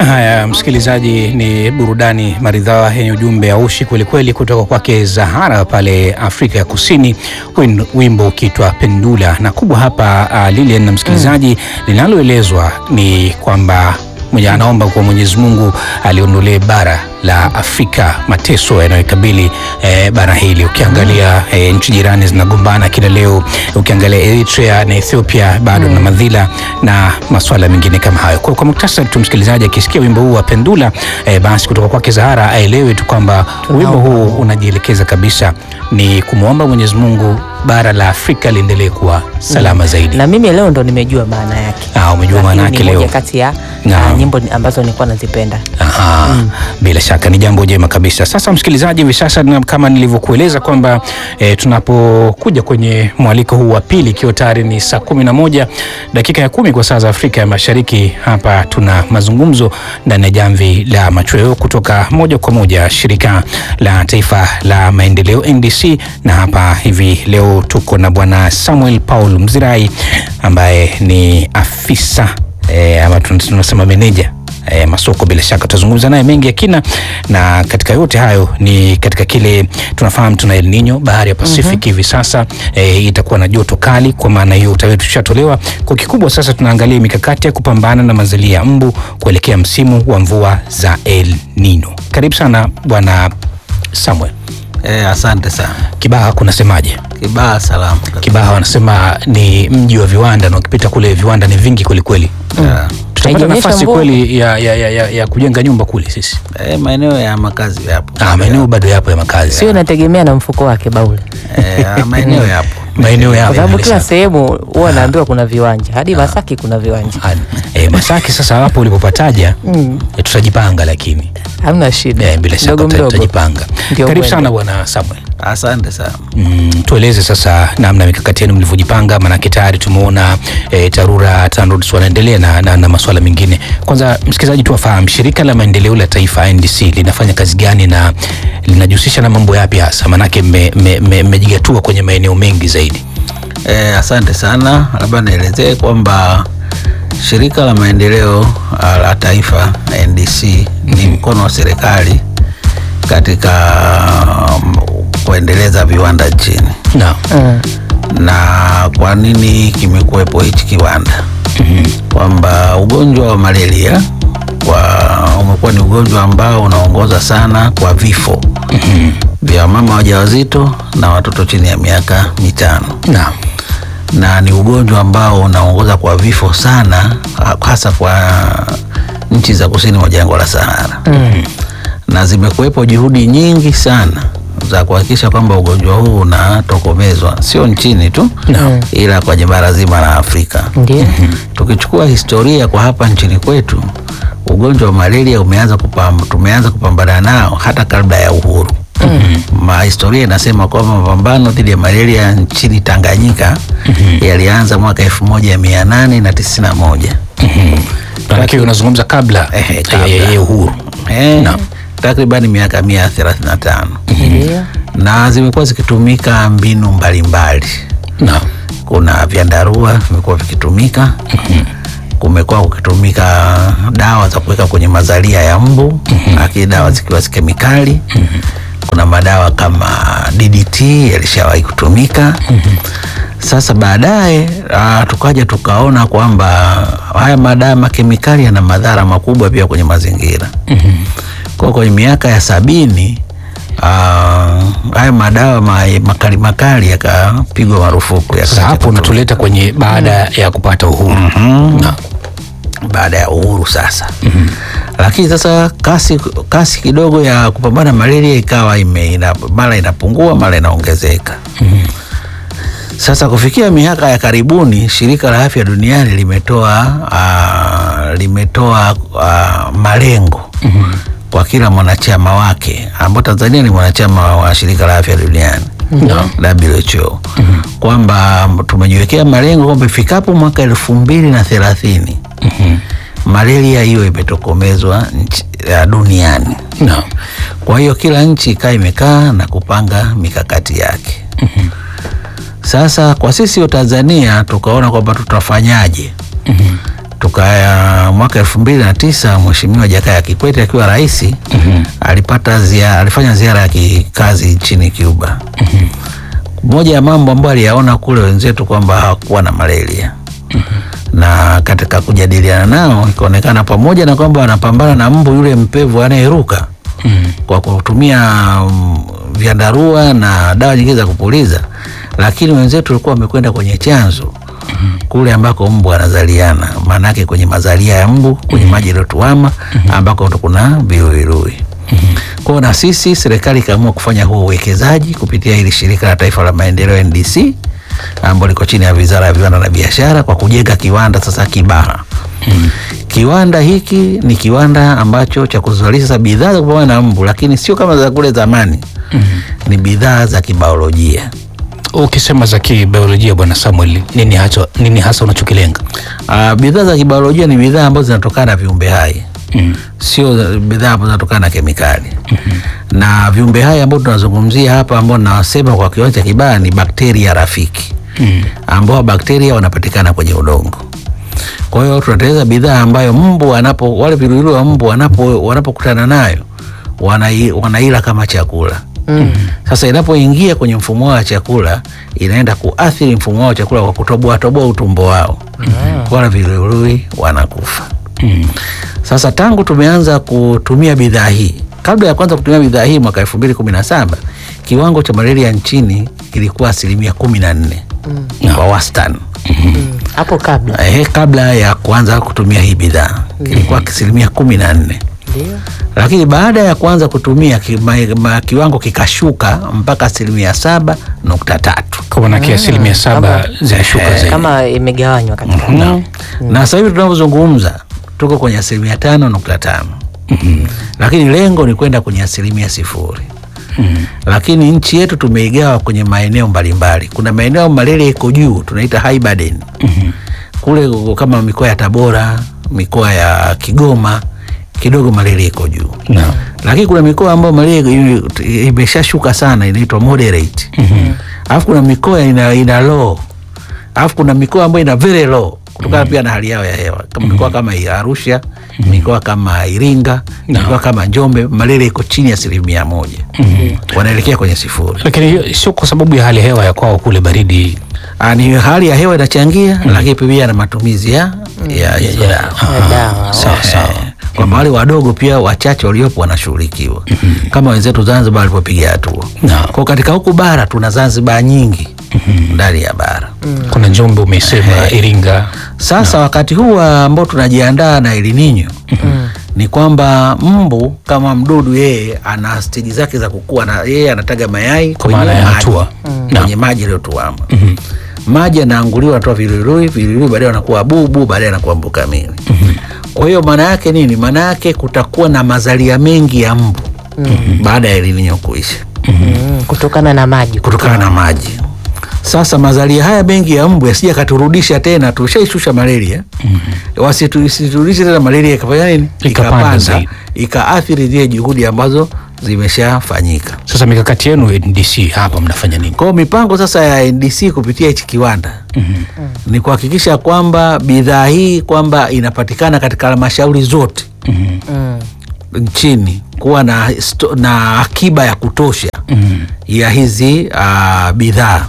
Haya, msikilizaji, ni burudani maridhawa yenye ujumbe aushi kwelikweli kutoka kwake Zahara pale Afrika ya Kusini, win- wimbo ukitwa Pendula. Na kubwa hapa uh, Lilian na msikilizaji, linaloelezwa ni kwamba mwenye anaomba kwa Mwenyezi Mungu aliondolee bara la Afrika mateso yanayokabili eh, bara hili. Ukiangalia eh, nchi jirani zinagombana kila leo, ukiangalia Eritrea na Ethiopia bado na madhila na masuala mengine kama hayo. Kwa, kwa muktasari tu, msikilizaji akisikia wimbo huu wa Pendula eh, basi kutoka kwake Zahara aelewe tu kwamba wimbo huu unajielekeza kabisa ni kumwomba Mwenyezi Mungu bara la Afrika liendelee kuwa salama zaidi. na mimi leo ndo nimejua maana yake. Ah, umejua maana Lakini yake ni leo. moja kati ya Naam. ah, nyimbo ambazo nilikuwa nazipenda. Aha, bila shaka ni jambo jema kabisa. Sasa msikilizaji, hivi sasa na kama nilivyokueleza kwamba e, tunapokuja kwenye mwaliko huu wa pili, ikiwa tayari ni saa kumi na moja dakika ya kumi kwa saa za Afrika ya Mashariki, hapa tuna mazungumzo ndani ya jamvi la machweo kutoka moja kwa moja shirika la taifa la maendeleo NDC, na hapa hivi leo tuko na bwana Samuel Paul Mzirai ambaye ni afisa e, ama tunasema meneja e, masoko. Bila shaka tutazungumza naye mengi ya kina, na katika yote hayo ni katika kile tunafahamu tuna El Nino, bahari ya Pacific hivi sasa e, itakuwa na joto kali. Kwa maana hiyo utaweza tushatolewa kwa kikubwa. Sasa tunaangalia mikakati ya kupambana na mazalia ya mbu kuelekea msimu wa mvua za El Nino. Karibu sana bwana Samuel. Eh, asante sana. Kibaha kunasemaje? Kibaha salamu. Kibaha wanasema ni mji wa viwanda, na ukipita kule viwanda ni vingi kwelikweli. Yeah. Tutapata Haijanyesha nafasi mvua? kweli ya, ya, ya, ya, ya kujenga nyumba kule sisi? Eh, maeneo ya makazi yapo. Ah, maeneo bado yapo ya makazi, Sio inategemea na mfuko wake Baule, Eh, maeneo yapo. maeneo yapo kwa sababu bila kila shaka. sehemu huwa naambiwa kuna viwanja, hadi Masaki kuna viwanja. Ah, eh, Masaki sasa hapo ulipopataja eh, tutajipanga, lakini Hamna shida, eh, bila shaka mdogo tuta- mdogo. tutajipanga. Ndio Karibu mwendo. sana bwana Samuel. Asante sana. Mm, tueleze sasa namna mikakati yenu mlivyojipanga, maanake tayari tumeona e, TARURA TANROADS wanaendelea na, na, na masuala mengine. Kwanza msikilizaji tu afahamu shirika la maendeleo la taifa NDC linafanya kazi gani na linajihusisha na mambo yapi hasa, maanake mmejigatua me, me, mmejigatua kwenye maeneo mengi zaidi. Eh, asante sana. Labda nielezee kwamba shirika la maendeleo ah, la taifa NDC ni mkono wa serikali katika um, kuendeleza viwanda nchini. Naam. Mm. na kwa nini kimekuwepo hichi kiwanda kwamba ugonjwa wa malaria kwa umekuwa ni ugonjwa ambao unaongoza sana kwa vifo vya mama wajawazito na watoto chini ya miaka mitano Naam. na ni ugonjwa ambao unaongoza kwa vifo sana ha- hasa kwa nchi za kusini mwa jangwa la Sahara na zimekuwepo juhudi nyingi sana za kuhakikisha kwamba ugonjwa huu unatokomezwa sio nchini tu Naam. ila kwenye bara zima la Afrika. Ndio. Tukichukua historia kwa hapa nchini kwetu, ugonjwa wa malaria umeanza kupam, tumeanza kupambana nao hata kabla ya uhuru. Ma historia inasema kwamba mapambano dhidi ya malaria nchini Tanganyika yalianza mwaka elfu moja mia nane na tisini na moja. Maanake unazungumza kabla Ehe, ya- kabla. ya ya uhuru. Eh, Naam. takriban miaka mia thelathini na tano Ndio. na zimekuwa zikitumika mbinu mbalimbali Naam. kuna vyandarua vimekuwa vikitumika kumekuwa kukitumika dawa za kuweka kwenye mazalia ya mbu lakini dawa zikiwa zi kemikali kuna madawa kama DDT yalishawahi kutumika sasa baadaye ah, tukaja tukaona kwamba haya madawa makemikali yana madhara makubwa pia kwenye mazingira kwa kwenye miaka ya sabini ah, haya madawa ma- makali makali yakapigwa marufuku Sasa yakaacha hapo kutumika. unatuleta kwenye baada ya kupata uhuru. Naam. baada ya uhuru sasa lakini sasa kasi, kasi kidogo ya kupambana malaria ikawa ime, ina, mara inapungua mara inaongezeka sasa kufikia miaka ya karibuni shirika la afya duniani limetoa uh, limetoa uh, malengo kwa kila mwanachama wake ambao Tanzania ni mwanachama wa shirika la afya duniani WHO kwamba tumejiwekea malengo kwamba ifikapo mwaka elfu mbili na thelathini malaria hiyo imetokomezwa nchi- ya duniani. Naam. Kwa hiyo kila nchi ikaa imekaa na kupanga mikakati yake. Sasa kwa sisi wa Tanzania tukaona kwamba tutafanyaje? tukaya mwaka elfu mbili na tisa Mheshimiwa Jakaya Kikwete akiwa rais alipata zia, alifanya ziara ya kikazi nchini Cuba. Moja ya mambo ambayo aliyaona kule wenzetu kwamba hawakuwa na malaria na katika kujadiliana nao ikaonekana pamoja na kwamba wanapambana na mbu yule mpevu anayeruka kwa kutumia mm, vyandarua na dawa nyingine za kupuliza, lakini wenzetu walikuwa wamekwenda kwenye chanzo kule ambako mbu anazaliana, maana yake kwenye mazalia ya mbu kwenye maji yaliyotuama ambako ndo kuna viluilui. Kwa hiyo na sisi serikali ikaamua kufanya huo uwekezaji kupitia hili shirika la taifa la maendeleo NDC ambalo liko chini ya Wizara ya Viwanda na Biashara kwa kujenga kiwanda sasa Kibaha. Kiwanda hiki ni kiwanda ambacho cha kuzalisha bidhaa za kupambana na mbu, lakini sio kama za kule zamani. Ni bidhaa za kibiolojia. Ukisema za kibiolojia, Bwana Samuel, nini hasa, nini hasa unachokilenga? Uh, bidhaa za kibiolojia ni bidhaa ambazo zinatokana na viumbe hai Mm. sio bidhaa ambazo zinatokana na kemikali na viumbe hai ambao tunazungumzia hapa ambao nawasema kwa kiwango cha Kibaha ni bakteria rafiki Mm. ambao bakteria wanapatikana kwenye udongo. Kwa hiyo tunatengeneza bidhaa ambayo mbu anapo wale viluwilu wa mbu wanapo wanapokutana nayo wanai, wanaila kama chakula. Sasa inapoingia kwenye mfumo wao wa chakula inaenda kuathiri mfumo wao wa chakula kwa kutoboa toboa utumbo wao, wala viluwilu wanakufa. Mm. Sasa tangu tumeanza kutumia bidhaa hii, kabla ya kwanza kutumia bidhaa hii mwaka elfu mbili kumi na saba kiwango cha malaria nchini kilikuwa asilimia kumi na nne kwa wastani. hapo kabla Ehe, kabla ya kuanza kutumia hii bidhaa kilikuwa asilimia kumi na nne ndio lakini baada ya kuanza kutumia ki, ma, ma, kiwango kikashuka mpaka asilimia saba nukta tatu Kwa maana asilimia saba zinashuka zaidi. kama imegawanywa katika na, na sasa hivi tunavyozungumza tuko kwenye asilimia tano nukta tano lakini lengo ni kwenda kwenye asilimia sifuri lakini nchi yetu tumeigawa kwenye maeneo mbalimbali. Kuna maeneo malaria iko juu, tunaita high burden kule, kama mikoa ya Tabora, mikoa ya Kigoma kidogo malaria iko juu Naam. lakini kuna mikoa ambayo malaria ime- imeshashuka sana, inaitwa moderate. Alafu kuna mikoa ina, ina low, alafu kuna mikoa ambayo ina very low kutokana pia na hali yao ya hewa, kama mikoa kama ya Arusha, mikoa kama Iringa, mikoa kama Njombe, malaria iko chini ya asilimia moja, wanaelekea kwenye sifuri. Lakini hiyo sio kwa sababu ya hali ya hewa ya kwao kule baridi. Ah, Ni hali ya hewa inachangia, lakini pia na matumizi ya ya hizo dawa. Ya dawa Sawa sawa. Eh, kwamba wale wadogo pia wachache waliopo wanashughulikiwa kama wenzetu Zanzibar walipopiga hatua. Naam. Kwa katika huku bara tuna Zanzibar nyingi ndani ya bara. Kuna Njombe umesema, Iringa. Sasa wakati huu ambao tunajiandaa na El Nino ni kwamba mbu kama mdudu yeye ana steji zake za kukua, na yeye anataga mayai Kwa maana ya maji, hatua. kwenye maji yaliyotuama. Maji yanaanguliwa, anatoa vilirui, vilirui baadaye wanakuwa bubu, baadaye anakuwa mbu kamili. Kwa hiyo maana yake nini? Maana yake kutakuwa na mazalia mengi ya mbu baada ya El Nino kuisha Mm, kutokana na maji kutokana na maji. Sasa mazalia haya mengi ya mbu yasija katurudisha tena, tushaishusha malaria wasitu- isiturudishe tena malaria ikafanya nini, Ikapanda ikapanda zaidi. ikaathiri zile juhudi ambazo zimeshafanyika. Sasa mikakati yenu NDC hapa mnafanya nini? Kwa hiyo mipango sasa ya NDC kupitia hichi kiwanda ni kuhakikisha kwamba bidhaa hii kwamba inapatikana katika halmashauri zote Mm, nchini kuwa na, sto- na akiba ya kutosha ya hizi uh, bidhaa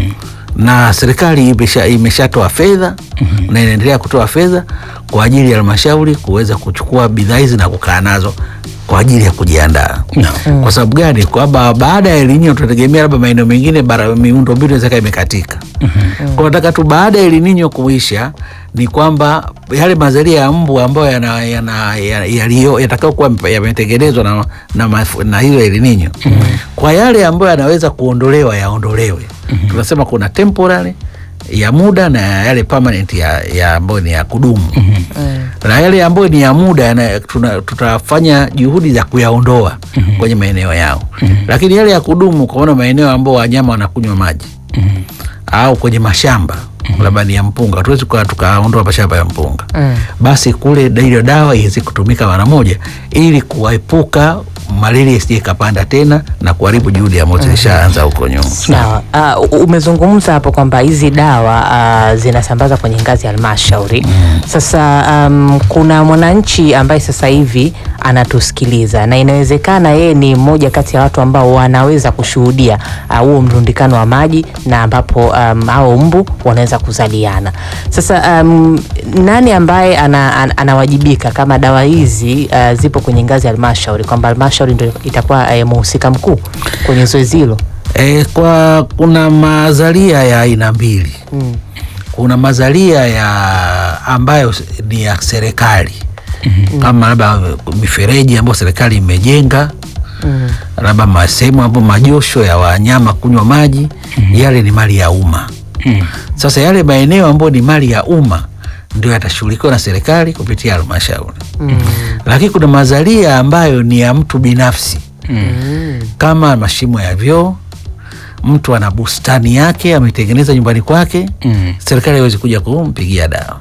na serikali imesha- imeshatoa fedha na inaendelea kutoa fedha kwa ajili ya halmashauri kuweza kuchukua bidhaa hizi na kukaa nazo kwa ajili ya kujiandaa. Naam. Kwa sababu gani? Kwamba baada ya El Nino tunategemea labda maeneo mengine bara miundo mbinu inaweza ikawa imekatika. Kwa nataka tu baada ya El Nino kuisha ni kwamba yale mazalia ya mbu ambayo yana, yana, ya- yaliyo- yatakao kuwa yametengenezwa na, na, maf- na hiyo El Nino kwa yale ambayo yanaweza kuondolewa yaondolewe. Tunasema kuna temporary ya muda na yale permanent ya, ya ambayo ni ya kudumu na yale ambayo ni ya muda yana- tuna- tutafanya juhudi za kuyaondoa kwenye maeneo yao, lakini yale ya kudumu, kwa maana maeneo ambayo wanyama wanakunywa maji au kwenye mashamba labda ni ya mpunga, hatuwezi kuwa tukaondoa mashamba ya mpunga Mm. basi kule hiyo dawa iweze kutumika mara moja ili kuepuka malaria isije ikapanda tena na kuharibu juhudi ambazo zilishaanza huko nyuma. Sawa. Uh, umezungumza hapo kwamba hizi dawa uh, zinasambazwa kwenye ngazi ya halmashauri. Sasa um, kuna mwananchi ambaye sasa hivi anatusikiliza na inawezekana yeye ni mmoja kati ya watu ambao wanaweza kushuhudia uh, huo mrundikano wa maji na ambapo um, hao mbu wanaweza kuzaliana. Sasa um, nani ambaye ana, ana, anawajibika kama dawa hizi uh, zipo kwenye ngazi ya halmashauri kwamba halmashauri ndio itakuwa uh, mhusika mkuu kwenye zoezi hilo? E, kwa kuna mazalia ya aina mbili. Mm. Kuna mazalia ya ambayo ni ya serikali kama labda mifereji ambayo serikali imejenga Mm. labda masehemu ambayo majosho ya wanyama kunywa maji yale ni mali ya umma. Mm. Sasa yale maeneo ambayo ni mali ya umma ndio yatashughulikiwa na serikali kupitia halmashauri, Mm. lakini kuna mazalia ambayo ni ya mtu binafsi Mm. kama mashimo ya vyoo, mtu ana bustani yake ametengeneza nyumbani kwake, Mm. serikali haiwezi kuja kumpigia dawa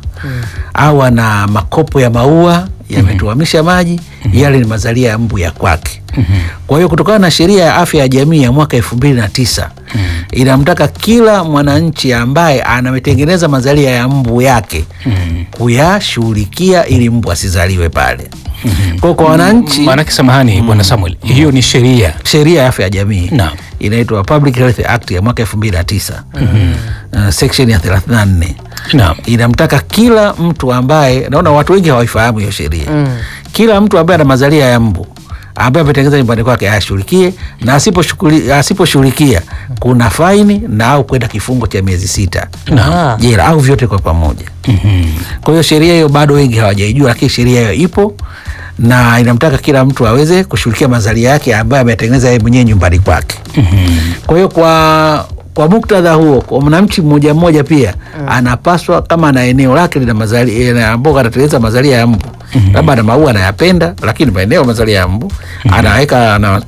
au ana makopo ya maua yametuamisha maji, yale ni mazalia ya mbu ya kwake. Kwa hiyo kutokana na sheria ya afya ya jamii ya mwaka elfu mbili na tisa inamtaka kila mwananchi ambaye anametengeneza mazalia ya mbu yake Mm. kuyashughulikia ili mbu asizaliwe pale. Kwa hiyo kwa wananchi Maanake samahani bwana Samuel, hiyo ni sheria. sheria ya afya ya jamii Naam. inaitwa Public Health Act ya mwaka elfu mbili na tisa uh, section ya thelathini na nne Naam. inamtaka kila mtu ambaye naona watu wengi hawaifahamu hiyo sheria Mm. kila mtu ambaye ana mazalia ya mbu ambaye ametengeneza nyumbani kwake ayashughulikie na asiposhughuli- asiposhughulikia kuna faini na au kwenda kifungo cha miezi sita Ah. jela au vyote kwa pamoja. Mhm. Kwa hiyo sheria hiyo bado wengi hawajaijua, lakini sheria hiyo ipo na inamtaka kila mtu aweze kushughulikia mazalia yake ambayo ametengeneza yeye mwenyewe nyumbani kwake. Mhm. Kwa hiyo kwa kwa muktadha huo, kwa mwananchi mmoja mmoja pia anapaswa kama ana eneo lake lina mazalia ambao anatengeneza mazalia ya mbu, labda ana maua anayapenda, lakini maeneo ya mazalia ya mbu anaweka ana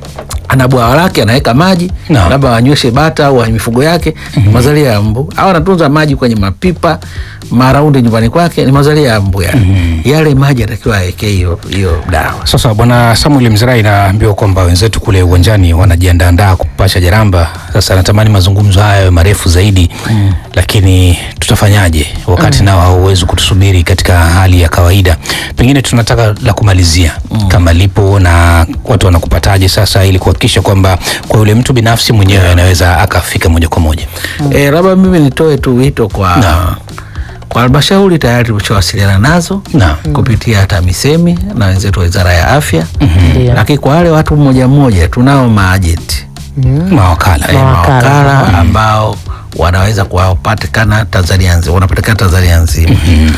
ana bwawa lake anaweka maji Naam. labda wanyweshe bata au mifugo yake ni mazalia ya mbu, au anatunza maji kwenye mapipa maraundi nyumbani kwake ni mazalia ya mbu yale. Yale maji anatakiwa awekee hiyo hiyo dawa. Sasa bwana Samuel Mzirai, naambiwa kwamba wenzetu kule uwanjani wanajiandaandaa kupasha jaramba. Sasa natamani mazungumzo haya yawe marefu zaidi lakini tutafanyaje wakati nao hauwezi kutusubiri katika hali ya kawaida? Pengine tunataka la kumalizia kama lipo na watu wanakupataje sasa, ili kuhakikisha kwamba kwa yule mtu binafsi mwenyewe anaweza akafika moja kwa moja. Eh, labda mimi nitoe tu wito kwa Naam. kwa halmashauri tayari tumeshawasiliana nazo Naam. kupitia TAMISEMI na wenzetu wa Wizara ya Afya, Ndio. lakini kwa wale watu mmoja mmoja tunao maajenti Mm. Mawakala eh, Mawakala. mawakala ambao wanaweza kuwapatikana Tanzania nzima, wanapatikana Tanzania nzima.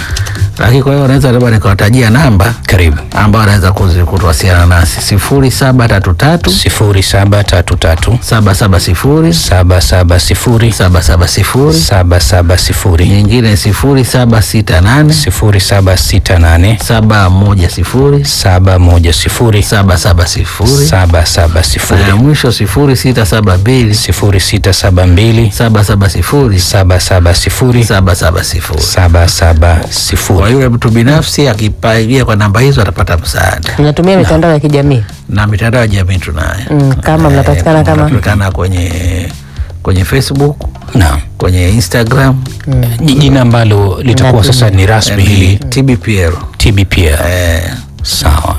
Lakini kwa hiyo wanaweza labda nikawatajia namba karibu ambao wanaweza kuzi- kutuwasiliana nasi sifuri saba tatu tatu sifuri saba tatu tatu saba saba sifuri saba saba sifuri saba saba sifuri saba saba sifuri nyingine sifuri saba sita nane sifuri saba sita nane saba moja sifuri saba moja sifuri saba saba sifuri saba saba na sifuri ya mwisho sifuri sita saba mbili sifuri sita saba mbili saba saba sifuri saba saba sifuri saba saba sifuri. saba saba Kwa sifuri. yule mtu binafsi akipagia kwa namba hizo atapata msaada, Mnatumia mitandao ya kijamii na mitandao ya jamii tunayo. mm, kama mnapatikana kama Tunapatikana kwenye kwenye Facebook, Naam, kwenye Instagram Ji- jina ambalo litakuwa sasa ni rasmi hili ni TBPL. TBPL. Eh, Sawa,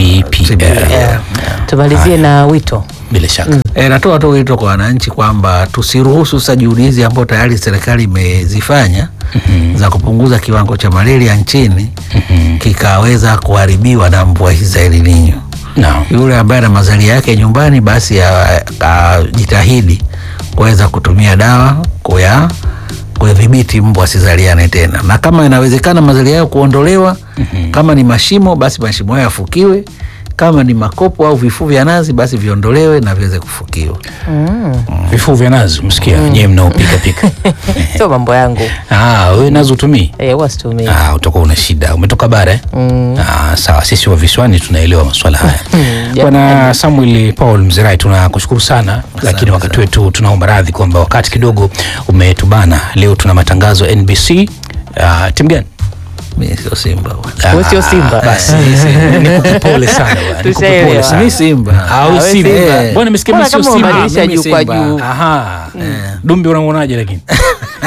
TBPL yeah. tumalizie na wito bila shaka. E, natoa tu wito kwa wananchi kwamba tusiruhusu sasa juhudi hizi ambazo tayari serikali imezifanya za kupunguza kiwango cha malaria nchini kikaweza kuharibiwa na mvua hizi za El Nino. Naam. Yule ambaye ana mazalia yake nyumbani, basi a- ajitahidi kuweza kutumia dawa kuya kudhibiti mbu asizaliane tena, na kama inawezekana mazalia yao kuondolewa, kama ni mashimo, basi mashimo hayo yafukiwe kama ni makopo au vifuu vya nazi basi viondolewe na viweze kufukiwa. Vifuu vya nazi msikia nyewe mnaopika pika. sio mambo yangu Ah, wewe nazi utumii? eh, huwa situmii Ah, utakuwa una shida. Umetoka bara eh? Ah, sawa, sisi wa visiwani tunaelewa masuala haya. Bwana Samuel Paul Mzirai, tunakushukuru sana, lakini wakati wetu tunaomba radhi kwamba wakati kidogo umetubana. Leo tuna matangazo ya NBC. Ah, timu gani? Mimi sio Simba bwana. Ah, Wewe sio Simba. Basi nikupe pole sana bwana. Nikupe pole Tushaelewa. sana. Mimi Simba. Ah, wewe wewe Simba. Simba. Bwana nimesikia mimi Mbona sio kama Simba. umebadilisha mimi juu kwa Simba. juu Aha. Dumbi unamwonaje lakini?